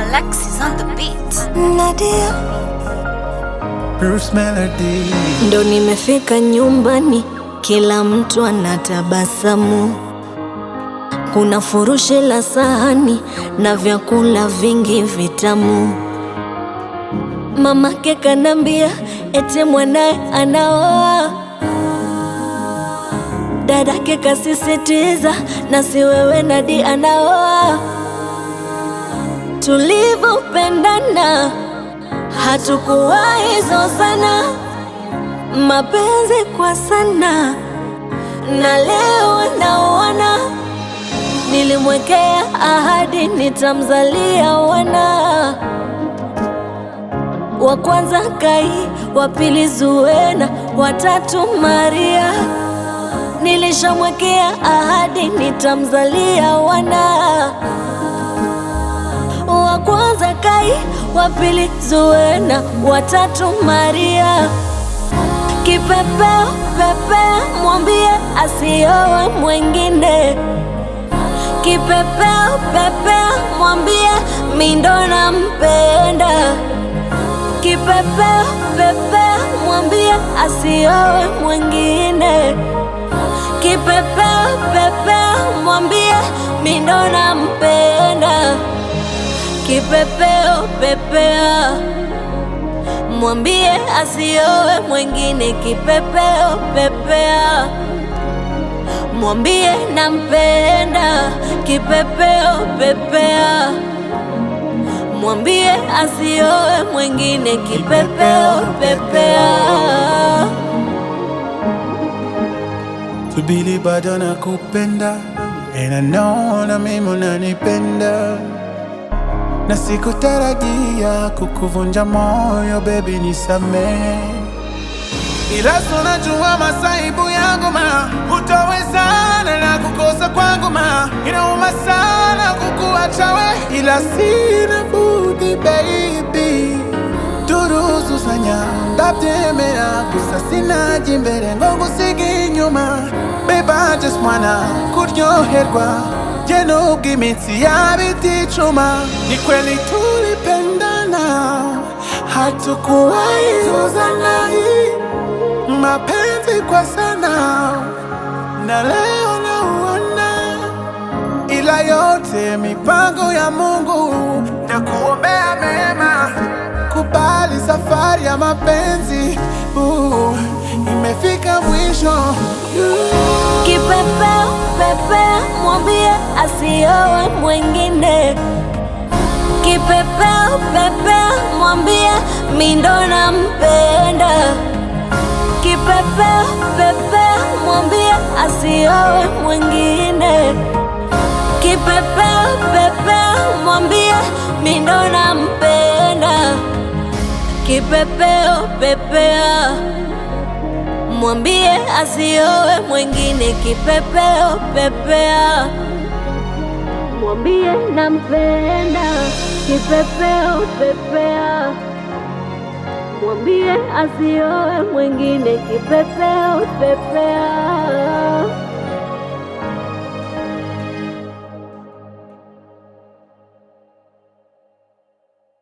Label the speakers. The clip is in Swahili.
Speaker 1: Alexis on the beat.
Speaker 2: Nadia,
Speaker 3: Bruce Melody.
Speaker 2: ndo nimefika nyumbani, kila mtu anatabasamu. Kuna furushi la sahani na vyakula vingi vitamu. Mamake kanambia ete mwanaye anaoa, dadake kasisitiza na si wewe Nadi anaoa. Tulivyopendana hatukuwahi zozana, mapenzi kwa sana, na leo naona nilimwekea ahadi nitamzalia wana wa kwanza Kai, wa pili Zuena, wa tatu Maria. Nilishamwekea ahadi nitamzalia wana wa kwanza Kai, wa pili Zuena, wa tatu Maria. Kipepeo pepea, mwambie asiowe mwengine. Kipepeo pepea, mwambie mindo nampenda. Kipepeo pepea, mwambie asiowe mwengine. Kipepeo pepea, mwambie mindo nampenda. Kipepeo pepea, mwambie asiowe mwengine. Kipepeo pepea, mwambie nampenda. Kipepeo pepea, mwambie asiowe mwengine. Kipepeo pepea.
Speaker 3: Subiri bado nakupenda And I know na mimi unanipenda na sikutarajia kukuvunja moyo baby, nisamee, ila tunajua masaibu yangu ma utawezana na kukosa kwangu ma inauma sana kukuacha we, ila sina budi baby turuzuzanya ndabyemera gusa sinaje imbere ngo ngusige inyuma babe I just wanna kuryoherwa je nubwo imitsi yaba iticuma ni kweli tulipendana hatukuwahi zozana mapenzi kwa sana na leo nauona ila yote mipango ya Mungu na kuombea mema. Kubali safari ya mapenzi uh, imefika mwisho
Speaker 2: Kipepeo pepea, mwambie asiowe mwengine. Kipepeo pepea, mwambie mindo nampenda. Kipepeo pepea, mwambie asiowe mwengine. Kipepeo pepea, mwambie mindo nampenda. Kipepeo pepea mwambie asiowe mwengine. Kipepeo pepea, mwambie nampenda. Kipepeo pepea, mwambie asiowe mwengine. Kipepeo pepea.